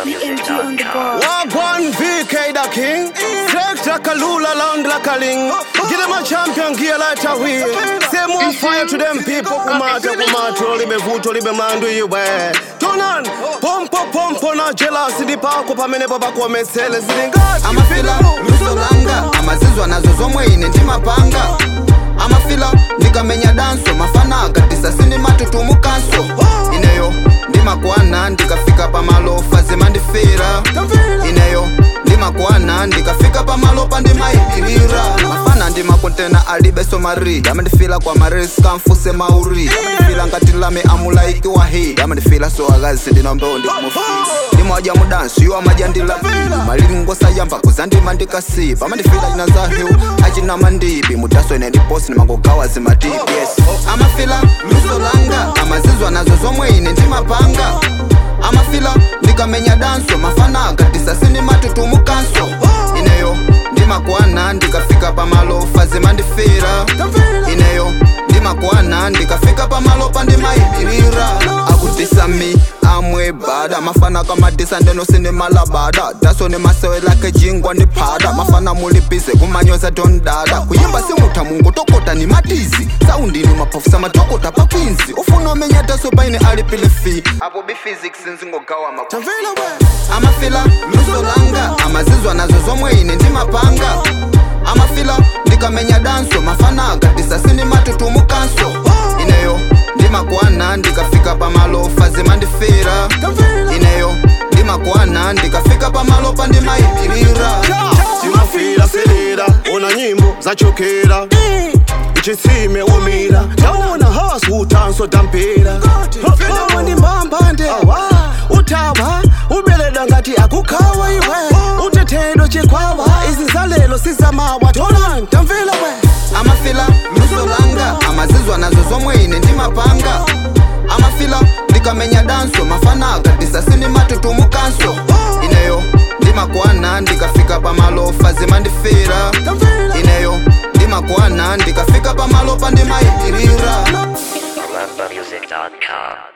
BMG on the board. Wagwan VK the king. Flex like a lula, long like a ling. Give them a champion gear like a wheel. Say more fire to them people. Kumata, kumata, libe vuto, libe mandu iwe. Turn on. Pompo, pompo, na jealousy. Di pako pamene baba kwa mesele. Zilinga. amafila lusolanga amazizwa nazo zomwe ine ndimapanga amafila ndikamenya danso mafana akatisa sindimatutumu-kanso ineyo ndimakwana ndikafika pamalo fazima ndifira ineyo ndimakwana ndikafika pamalo pandimayitirira mafana ndimakontena alibe somari yamandifila kwa marisi kamfuse mauri yamandifila ngati lame amulaiki wa hi yamandifila so akazi ndinombewo ndikumufi ndimoja mudansi iwo amajandila malilingo sayamba kuzandima ndikasi pamandifila china zahiu achina mandibi mudaso ine ndiposi nimangogawa zimatipi yes amafila luso langa amazizwa nazo zomwe ine ndimapanga amafila ndikamenya danso mafana akatisa sindimatutumu-kanso ineyo ndimakwana ndikafika pamalo fazima ndifira ineyo ndimakwana ndikafika pamalo pandimayitirira akutisa mi amwe bada mafana kamadisa ndeno sindimalabada daso ni masewe lake jingwa ndiphada mafana mulibize kumanyoza dondada kuyimba simutha mungu tokota ni matizi saundini maphofisa matokota pakwinzi ufuna umenya daso paine alipile fi apo biphysics nzingogawa Tamvela we. amafila luso langa amazizwa nazo zomwe ine ndimapanga amafila ndikamenya danso mafana akatisa sindimatutumu-kanso ineyo ndimakwana ndikafika pamalo fazima ndifira ineyo ndimakwana ndikafika pamalo pandimayitirira Simafila selera. Ona nyimbo zachokera. Ichitsime umira. Taona hasu utanso dampera. Fena wandi mbambande. Utawa. Ubeleda ngati akukhawa iwe. Utetedo chikwawa. Izinzalelo sizamawa. Tona tamvela we. amafila luso langa amazizwa nazo zomwe ine ndimapanga amafila ndikamenya danso mafana akatisa sindimatutumu-kanso ineyo ndimakwana ndikafika pamalo fazima ndifira ineyo ndimakwana ndikafika pamalo pandimayitirira ArabMusic.com.